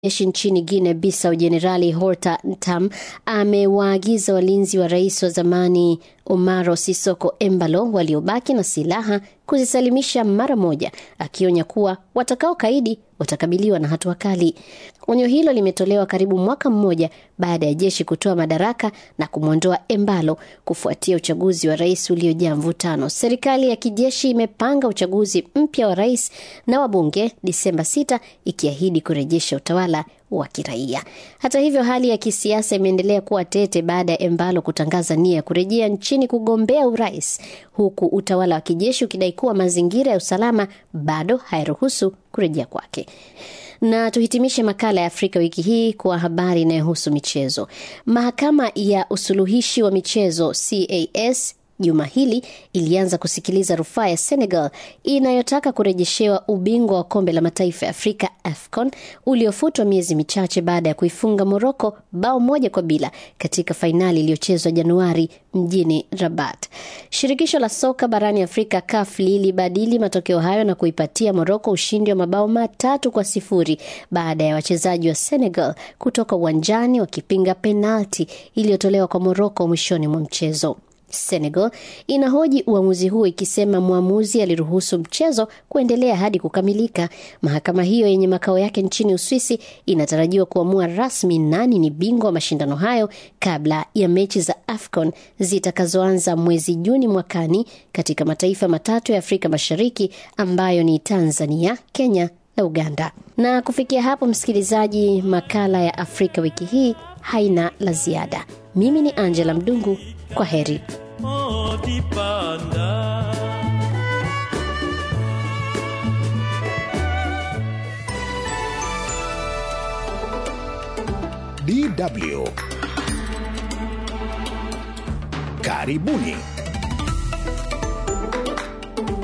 jeshi nchini Guinea Bissau Jenerali Horta Ntam amewaagiza walinzi wa rais wa zamani Umaro Sisoko Embalo waliobaki na silaha kuzisalimisha mara moja, akionya kuwa watakaokaidi watakabiliwa na hatua kali. Onyo hilo limetolewa karibu mwaka mmoja baada ya jeshi kutoa madaraka na kumwondoa Embalo kufuatia uchaguzi wa rais uliojaa mvutano. Serikali ya kijeshi imepanga uchaguzi mpya wa rais na wabunge Disemba 6 ikiahidi kurejesha utawala wa kiraia. Hata hivyo, hali ya kisiasa imeendelea kuwa tete baada ya Embalo kutangaza nia ya kurejea nchini kugombea urais, huku utawala wa kijeshi ukidai kuwa mazingira ya usalama bado hayaruhusu kurejea kwake. Na tuhitimishe makala ya Afrika wiki hii kwa habari inayohusu michezo. Mahakama ya usuluhishi wa michezo CAS juma hili ilianza kusikiliza rufaa ya Senegal inayotaka kurejeshewa ubingwa wa kombe la mataifa ya Afrika AFCON uliofutwa miezi michache baada ya kuifunga Moroko bao moja kwa bila katika fainali iliyochezwa Januari mjini Rabat. Shirikisho la soka barani Afrika CAF lilibadili matokeo hayo na kuipatia Moroko ushindi wa mabao matatu kwa sifuri baada ya wachezaji wa Senegal kutoka uwanjani wakipinga penalti iliyotolewa kwa Moroko mwishoni mwa mchezo. Senegal inahoji uamuzi huo ikisema mwamuzi aliruhusu mchezo kuendelea hadi kukamilika. Mahakama hiyo yenye makao yake nchini Uswisi inatarajiwa kuamua rasmi nani ni bingwa wa mashindano hayo kabla ya mechi za AFCON zitakazoanza mwezi Juni mwakani katika mataifa matatu ya Afrika Mashariki ambayo ni Tanzania, Kenya na Uganda. Na kufikia hapo, msikilizaji, makala ya Afrika wiki hii haina la ziada. Mimi ni Angela Mdungu, kwa heri. DW. Karibuni.